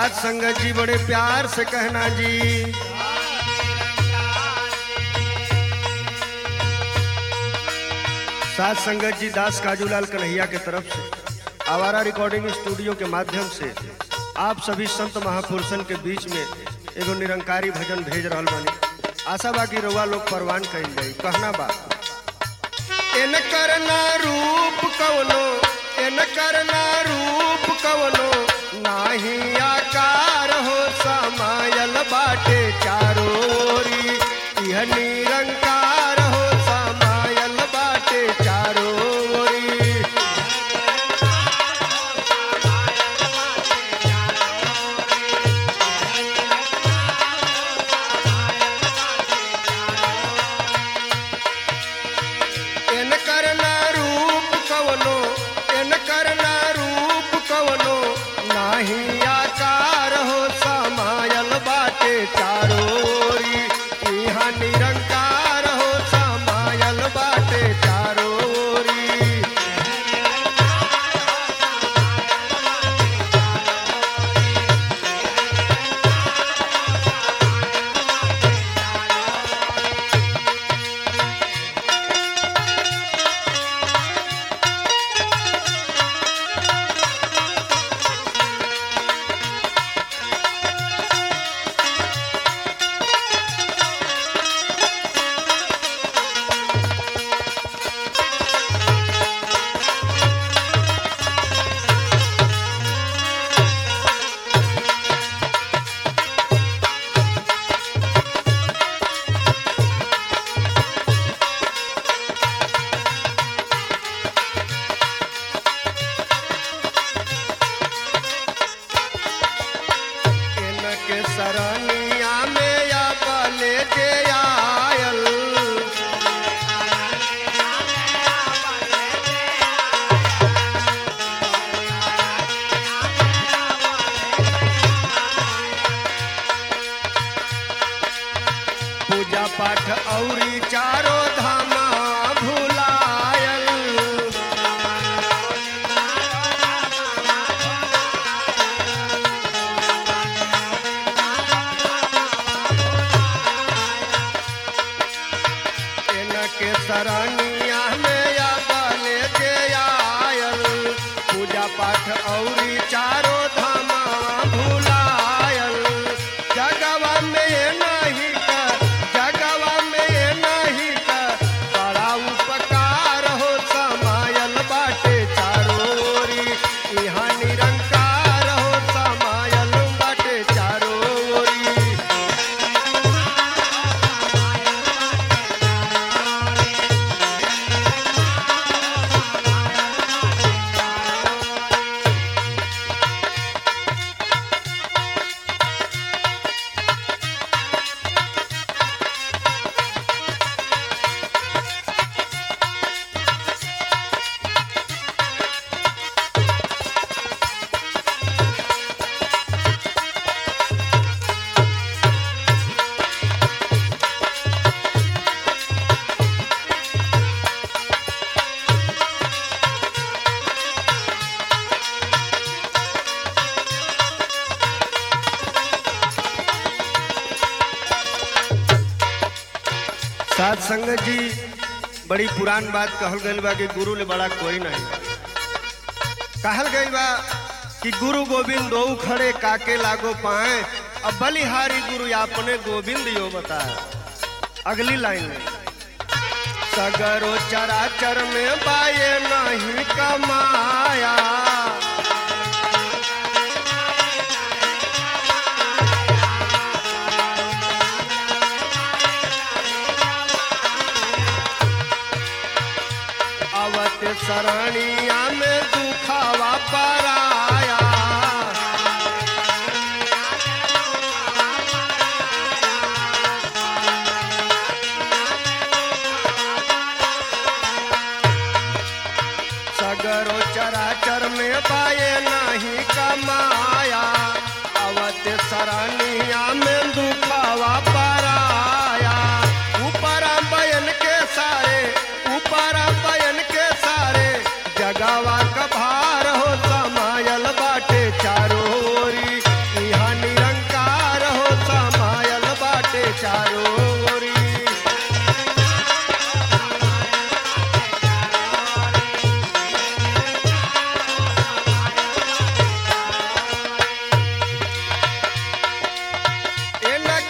साथ संगत जी बड़े प्यार से कहना जी साथ संगत जी दास काजूलाल कन्हैया के तरफ से आवारा रिकॉर्डिंग स्टूडियो के माध्यम से आप सभी संत महापुरुषन के बीच में एगो निरंकारी भजन भेज रहल बानी आशा बा कि रउआ लोग परवान कइल जाई कहना बा इन करना रूप कवनो इन करना रूप कवनो नाही आकार हो समायल बाटे चारो ओरी यह निरंकार हो समायल बाटे चारो ओरी इन करना रूप कवनो इन करना रूप कवनो नाही आकार हो समायल बाटे चारो ओरी इहाँ निरंकार हो समायल बाटे चारो ओरी इनके सरनिया में या बले जे आयल पूजा पाठ औरी चारो धामा भुलायल इनके सरनिया में या बले जे आयल पूजा पाठ औरी चारो धामा भुलायल जगवा में ये नहीं कर जगवा में ये नहीं कर बड़ा उपकार हो समायल बाटे चारो ओरी यहाँ निरंकार हो समायल बाटे चारो ओरी साथ संगत जी बड़ी पुरान बात कहल गई बा कि गुरु ले बड़ा कोई नहीं कहल गई बा कि गुरु गोविंद दो खड़े काके लागो पाए अब बलिहारी गुरु अपने गोविंद यो बताए अगली लाइन में सगरो चराचर में बाये नहीं कमाया अवत सरनिया में दुखावा पराया सगरो चराचर में पाए नहीं कमाया अवत सरनिया में दुखावा पराया ऊपर बयन के सारे ऊपर बयन के सारे जगावा का भार हो समायल बाटे चारो ओरी इहा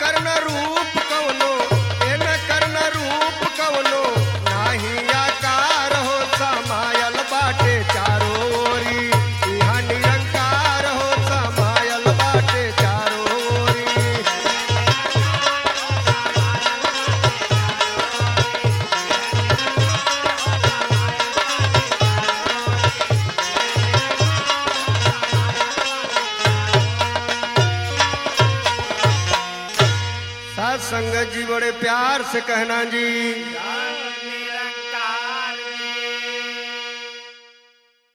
करना रूप कवनो ए न करना रूप कवनो नाही आकार हो समायल बाटे चारो ओरी इहाँ निरंकार हो समायल बाटे चारो ओरी सात संगत जी बड़े प्यार से कहना जी